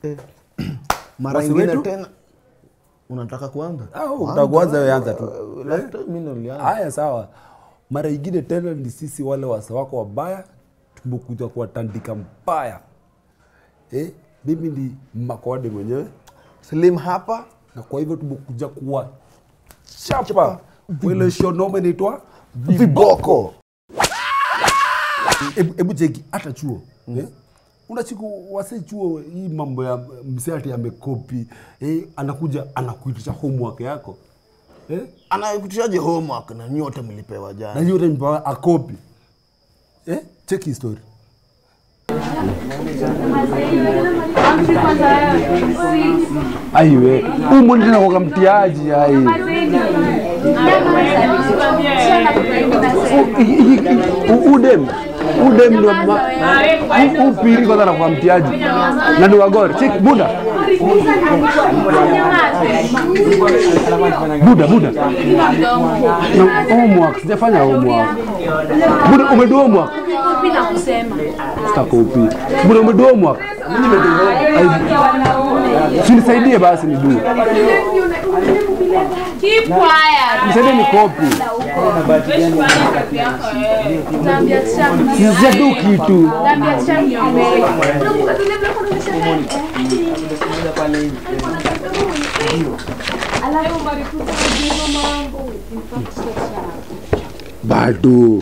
mara Wasi ingine wetu? tena unataka kuanza Ah, unataka kuanza wewe anza tu. Uh, last time mimi nilianza. Haya, sawa. Mara ingine tena ni sisi wale wasa wako wabaya tumekuja kuwatandika mbaya. Eh, mimi ni Makode mwenyewe slim hapa na kwa hivyo tumekuja kuwa chapa ile shonome inaitwa viboko Hebu hebu cheki hata chuo eh? unachiku wase chuo hii mambo ya msee ati amekopi eh, anakuja anakuitisha homework yako eh? anakutishaje homework na nyote mlipewa na jana yote mpa akopi eh? cheki hii story aiwe umu tena kwa mtiaji ai U- udem udem ndo ma- u- upiri kwanza na kwa mtiaji na ni wagori cheki buda buda buda na homework sijafanya homework buda umedu homework sitaka upiri buda umedu homework sinisaidie basi nidu Keep quiet. nisaidie ni kopi Naambia Tisha- sijadu kitu naambia Tisha niombee. Alafu marikuta kujibu mambo. bado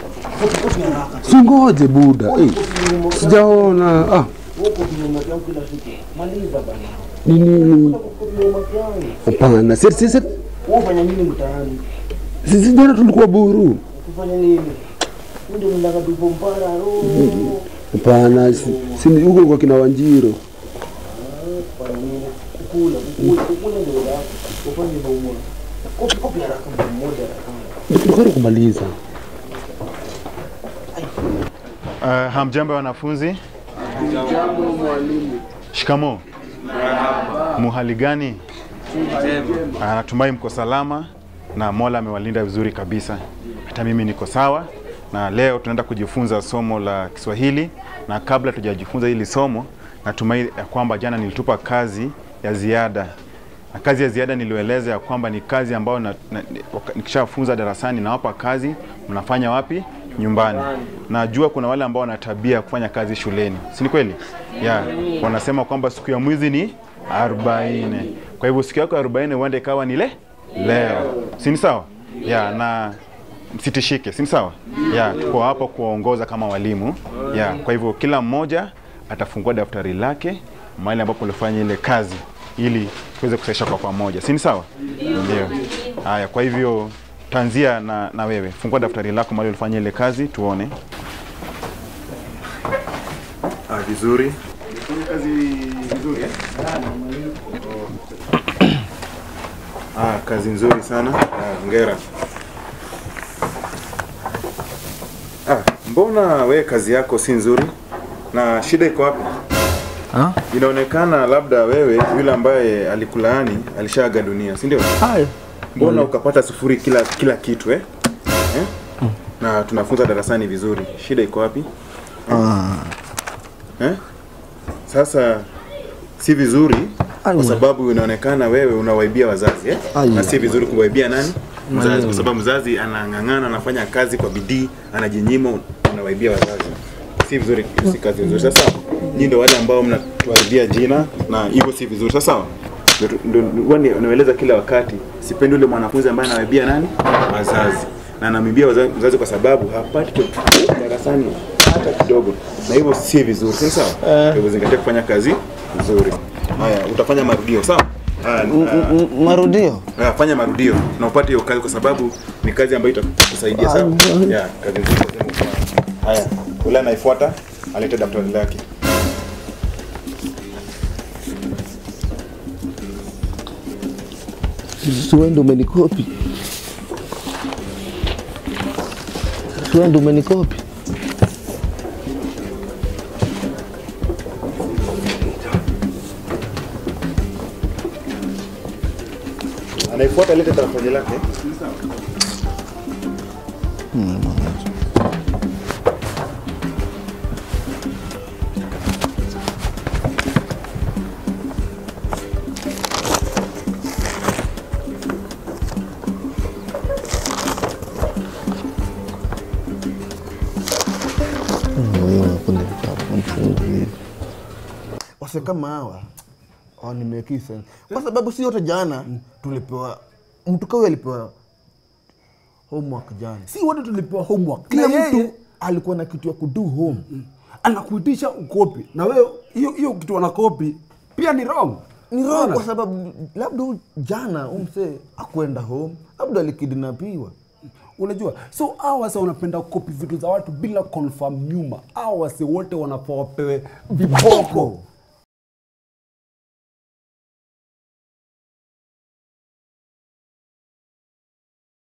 singoje buda hey, sijaona ah. ni nini hapana si- si- si- ufanya nini mtaani si- si jana tulikuwa buru kufanya nini ndio mnataka tupo mpara ro hapana si- si ni huko kwa kina wanjiro kukula kukula kukula ndio la ufanye bomo kopi kopi haraka mmoja haraka tukari kumaliza Uh, hamjambo wanafunzi. Shikamo. Muhali gani? Ah, Natumai mko salama na Mola amewalinda vizuri kabisa. Hata mimi niko sawa, na leo tunaenda kujifunza somo la Kiswahili, na kabla tujajifunza hili somo, natumai ya kwamba jana nilitupa kazi ya ziada na kazi ya ziada nilieleza ya kwamba ni kazi ambayo na, na, waka- nikishafunza darasani nawapa kazi, mnafanya wapi? Nyumbani. Najua kuna wale ambao wana tabia ya kufanya kazi shuleni, si ni kweli? Yeah. Wanasema kwamba siku ya mwizi ni arobaini. Kwa hivyo siku yako ya arobaini huenda ikawa ni le leo, si ni sawa? Yeah, na msitishike, si ni sawa? Yeah, tuko hapo kuwaongoza kama walimu. Yeah, kwa hivyo kila mmoja atafungua daftari lake mahali ambapo ulifanya ile kazi ili tuweze kusaisha kwa pamoja, si ni sawa? Ndio. Haya, kwa hivyo tanzia na, na wewe fungua daftari lako mahali ulifanya ile kazi tuone. Ah, vizuri. Kazi vizuri eh? Ah, kazi nzuri sana. Ah, hongera. Ah, mbona we kazi yako si nzuri? Na shida iko wapi? Ha? Inaonekana labda wewe yule ambaye alikulaani alishaaga dunia, si ndio? Hai. Mbona ukapata sufuri kila kila kitu eh? eh? Na tunafunza darasani vizuri. Shida iko wapi? Eh? Sasa si vizuri kwa Aiwa. sababu inaonekana wewe unawaibia wazazi eh? Aiwa. Na si vizuri kuwaibia nani? Mzazi, kwa sababu mzazi anang'ang'ana, anafanya kazi kwa bidii, anajinyima, unawaibia wazazi. Si vizuri, si kazi nzuri. Sasa nyinyi ndio wale ambao mnatuharibia jina na hivyo si vizuri. Sasa sawa? Ndio tu- ndio huwa ni- naeleza kila wakati, sipendi yule mwanafunzi ambaye anawaibia nani? Wazazi. Na anamwibia wazazi, mzazi kwa sababu hapati chochote darasani hata kidogo, na hivyo si vizuri. Si sawa? Kwa hivyo zingatia kufanya kazi vizuri. Haya, utafanya marudio, sawa? Haya, ah, M- marudio Ah, fanya marudio na upate hiyo kazi kwa sababu ni kazi ambayo itakusaidia sawa. Yeah, kazi nzuri lazima ufanye. Haya, ule anaifuata alete daftari lake. suende umenikopi suende umenikopi Anaifuata alete daftari lake. mimi unakunda vitabu mfungu hivi wase kama hawa wanimeki sense kwa sababu si yote jana tulipewa mtu kawe alipewa homework jana si wote tulipewa homework kila Na yeye mtu alikuwa na kitu ya kudu home anakuitisha ukopi na wewe hiyo hiyo kitu wanakopi pia ni wrong ni wrong Unaona? kwa sababu labda huyu jana umse akwenda home labda alikidnapiwa unajua so hawa wase wanapenda kukopi vitu za watu bila confirm nyuma hawa wase wote wanafaa wapewe viboko